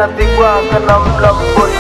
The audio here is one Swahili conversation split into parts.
zinapigwa kana mlamboni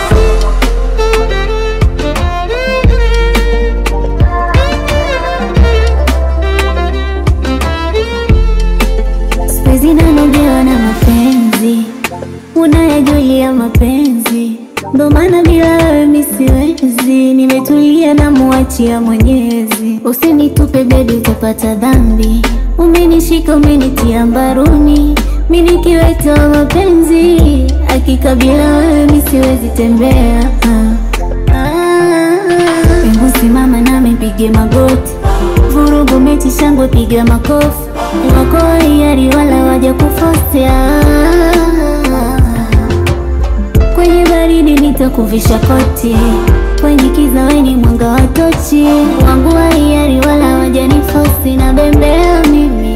Siwezi nanogewa na mapenzi, unayajulia mapenzi, ndo maana bila wewe mi siwezi. Nimetulia na muachia Mwenyezi, usinitupe bebi, utapata dhambi. Umenishika umenitia mbaruni, mi nikiweta wa mapenzi, hakika bila wewe mi siwezi tembea. Ah, ah, Hebu simama nami pige magoti, vurugu mechi shangwe, piga makofi wako hiari wala waja kufosea. Kwenye baridi nitakuvisha koti, kwenye kiza weni mwanga wa tochi. Wangu wa hiari wala waja nifosi, na bembea mimi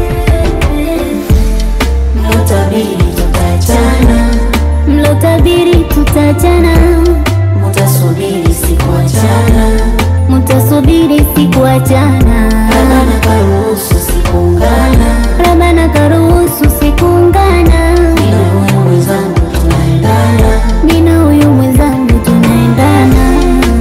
Mlotabiri tutaachana, mlotabiri tutachana, mutasubiri sikuachana, mutasubiri sikuachana, Rabana karuhusu sikuungana, Rabana karuhusu sikuungana. mina huyu mwenzangu tunaendana, Mina huyu mwenzangu tunaendana,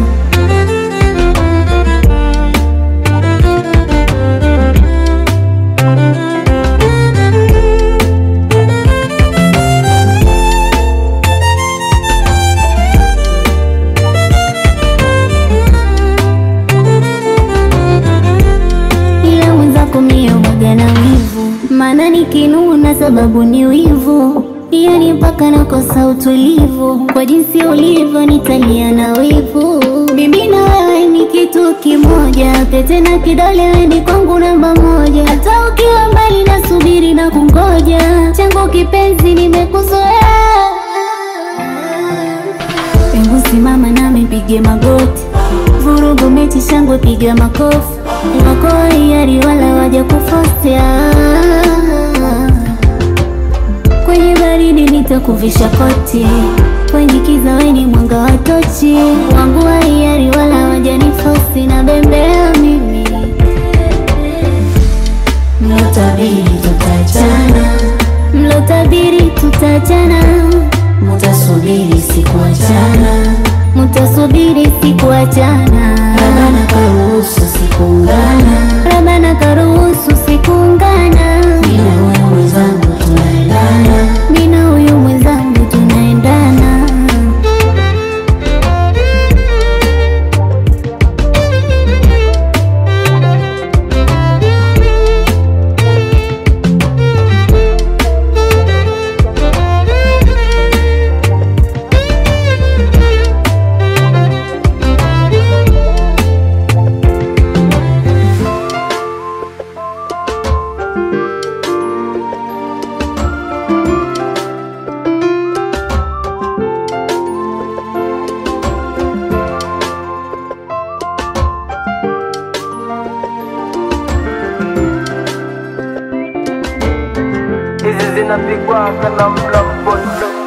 ila mwenzako mie mwaga na wivu, maana nikinuna sababu ni wivu, yani mpaka nakosa utulivu. Kwa jinsi ulivyo nitalia na wivu, mimi na wewe ni kitu kimoja, pete na kidole weni kwangu namba moja, hata ukiwa mbali nasubiri na kungoja, changu kipenzi nimekuzoea Hebu simama nami pige magoti, vurugu mechi shangwe, piga makofi. Wako hiari wala waja kufosea. Kwenye baridi nitakuvisha koti, kwenye kiza weni mwanga wa tochi. Wangu wa hiari wala waja nifosi, na bembea mimi mlotabiri tutaachana, mlotabiri tutachana, mutasubiri sikuachana, mutasubiri sikuachana. Rabana karuhusu sikuungana, Rabana karuhusu sikuungana, mina huyu mwenzangu tunaendana, mina huyu mwenzangu tunaendana. hizi zinapigwa kana mlamboni